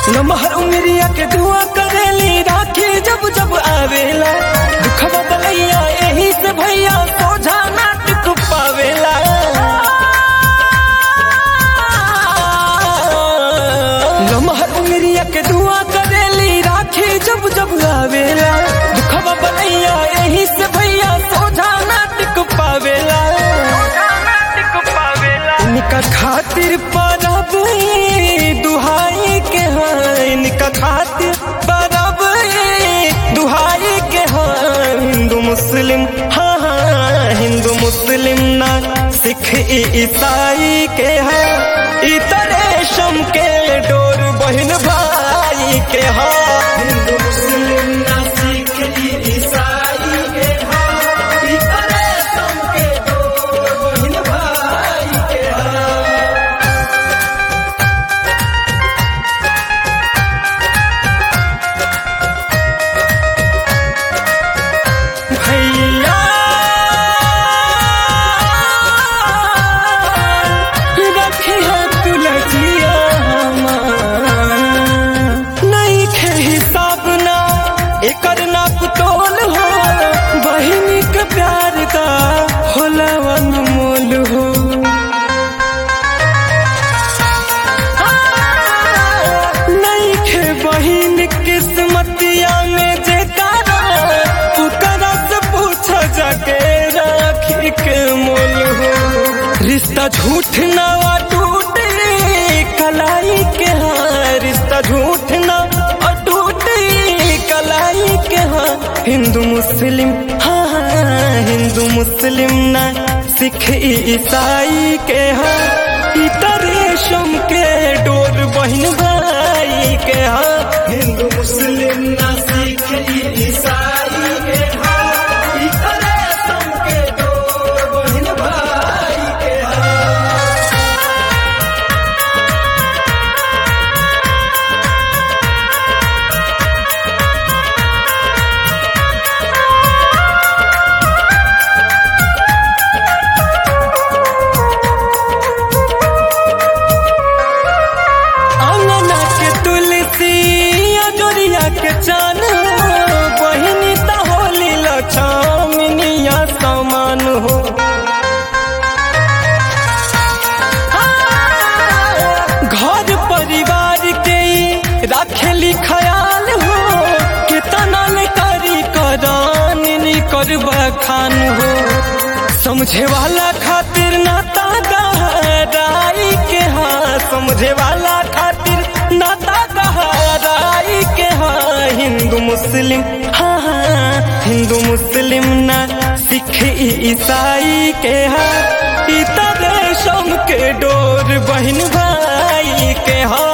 लमहर उमरिया के दुआ करेली राखी जब जब आवेला दुखवा बलैया यही से भैया सोझा नाटक पावेला लमहर उमरिया के दुआ करेली राखी जब जब आवेला दुखवा बलैया यही से भैया सोझा नाटक पावेला इनका खातिर परब दुहाई के हाँ इनका खातिर परब दुहाई के हाँ हिंदू मुस्लिम हाँ हाँ हिंदू मुस्लिम ना सिख ईसाई के हाँ इतर रेशम के डोर बहन भाई के हाँ हिंदू मुस्लिम ना सिख ईसाई के हाँ इतर रेशम के डोर बहन भाई के हाँ भैया रखिया तुलसिया नहीं खे हिसाब ना एकर ना पुतोल हो बहिनी के प्यार का होला अनमोल हो नहीं खे बहिन किस्मतिया में जे तारा पुकरा से पूछ जाके राखी के मोल हो रिश्ता झूठ ना टूटे कलाई के हाँ रिश्ता झूठ ना टूटे कलाई के हाँ हिंदू मुस्लिम हाँ हाँ, हिंदू मुस्लिम ना सिख ईसाई के हाँ इतर रेशम के डोर बहन भाई के हाँ हिंदू मुस्लिम ना सिख ईसाई के हाँ इतर रेशम के डोर बहन भाई के हाँ अंगना के तुलसी अजोरिया के चान हो बहिनी त होली लछमिनिया समान हो घर परिवार के ई राखेली ख्याल हो कितना न करी करान करबा खान हो समझे वाला खातिर नाता गहराई के हाँ समझे वाला खातिर नाता गहराई के हाँ हिंदू मुस्लिम हाँ हाँ हिंदू मुस्लिम ना सिख ईसाई के हाँ इतर रेशम के डोर बहन भाई के हाँ